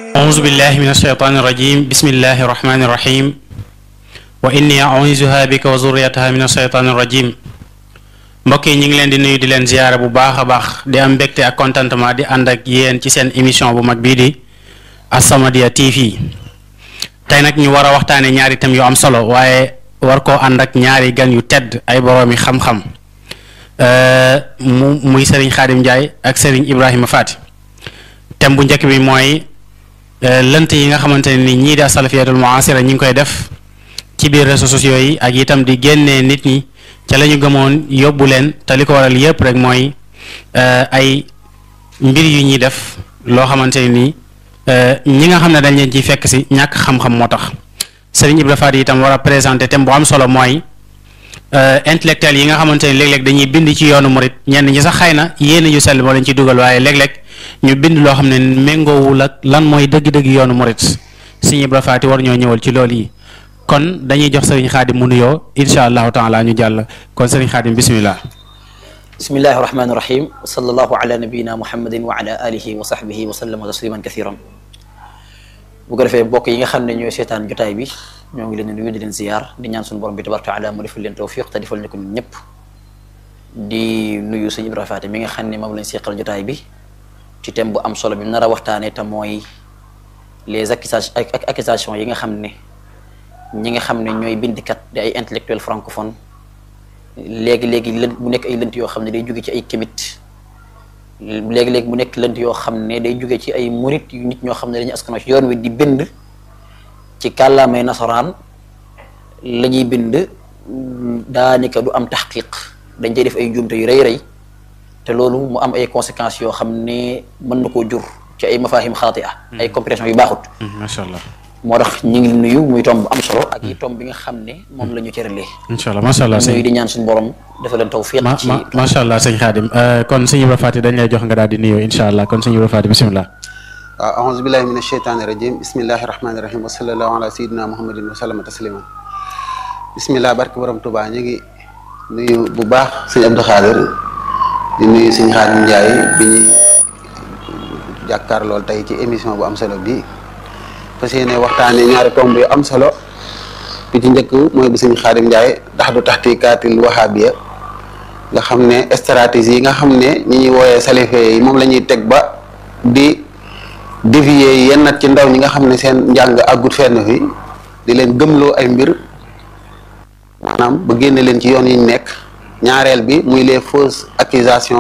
أعوذ بالله من الشيطان الرجيم بسم الله الرحمن الرحيم وإني أعوذها بك وذريتها من الشيطان الرجيم mbokk yi ñu ngi leen di nuyu di leen ziyaara bu baax a baax di am mbégte ak contentement di ànd ak yéen ci seen émission bu mag bii di As-Samadiyya TV tey nag ñu war a waxtaane ñaari thèmes yu am solo waaye war koo ànd ak ñaari gan yu tedd ay boroomi xam-xam mu muy Serigne Khadim Ndiaye ak Serigne Ibrahima Fati thème bu njëkk bi mooy lënt yi nga xamante ne ni ñii di asalafiyatul muasira ñi ngi koy def ci biir réseaux sociaux yi ak itam di génnee nit ñi ca la ñu gëmoon yóbbu leen te li ko waral yëpp rek mooy ay mbir yu ñuy def loo xamante ne ni ñi nga xam ne dañ leen ciy fekk si ñàkk xam-xam moo tax Serigne Ibrahima Fati itam war a présenter thème bu am solo mooy intellectuel yi nga xamante ne léeg-léeg dañuy bind ci yoonu murit ñenn ñi sax xëy na yéen yu sell moo leen ci dugal waaye léeg-léeg ñu bind loo xam ne méngoowul ak lan mooy dëgg-dëgg yoonu murit Serigne Ibrahima Fati war ñoo ñëwal ci loolu yi kon dañuy jox Serigne Khadim mu nuyoo incha allahu taala ñu jàll kon Serigne Khadim bismillah bismillahi rahmani rahim sallallahu ala nabiyina muhammadin wa ala alihi wa sahbihi wa sallama tasliman kathiran bu ko defee mbokk yi nga xam ne ñooy seetaan jotaay bi ñoo ngi leen di nuyu di leen ziyaar di ñaan suñu borom bi tabaraka taala mu defal leen tawfiq te defal ñu ko ñun ñëpp di nuyu sëñ Ibrahima Fati mi nga xam ne moom lañ seqal jotaay bi ci thème bu am solo bi nar a waxtaanee te mooy les accusations ak accusations yi nga xam ne ñi nga xam ne ñooy bindikat di ay intellectuel francophone léegi-léegi lënt mu nekk ay lënt yoo xam ne day jóge ci ay kémit léegi-léegi mu nekk lënt yoo xam ne day jóge ci ay murit yu nit ñoo xam ne dañu askanoo ci yoon wi di bind ci kàllaamay nasaraan la ñuy bind daanaka du am taxqiq dañ cay def ay njuumte yu rëy rëy te loolu mu am ay conséquences yoo xam ne mën na koo jur ci ay mafahim xaati a ay compréhension yu baaxut macha allah moo tax ñu ngi nuyu muy tomb bu am solo ak yi tomb bi nga xam ne moom la ñu cëralee incha allah macha allah nuyu di ñaan suñu borom dafa leen tawfiq ci macha allah sëñ Khadim kon sëñ Ibrahima Fati dañ lay jox nga daal di nuyoo incha allah kon sëñ Ibrahima Fati bismillah waaw aouzu billahi min asheytaani rajim bismillahi rahmaani rahim wa sallallahu ala sayidina muhammadin wa sallama tasliman bismillah barke borom Tuubaa ñu ngi nuyu bu baax sëñ Abdou Khadir di nuyu sëñ Khadim Ndiaye bi ñu jàkkaar lool tey ci émission bu am solo bi fas yéene waxtaane ñaari tomb yu am solo bi ci njëkk mooy bu sëñ Khadim Ndiaye ndax du taxtikaatil wahabiya nga xam ne stratégie yi nga xam ne ñi ñuy wooyee salife yi moom la ñuy teg ba di dévier yenn nat ci ndaw ñi nga xam ne seen njàng àggut fenn fi di leen gëmloo ay mbir maanaam ba génne leen ci yoon yi ñu nekk ñaareel bi muy les fausses accusations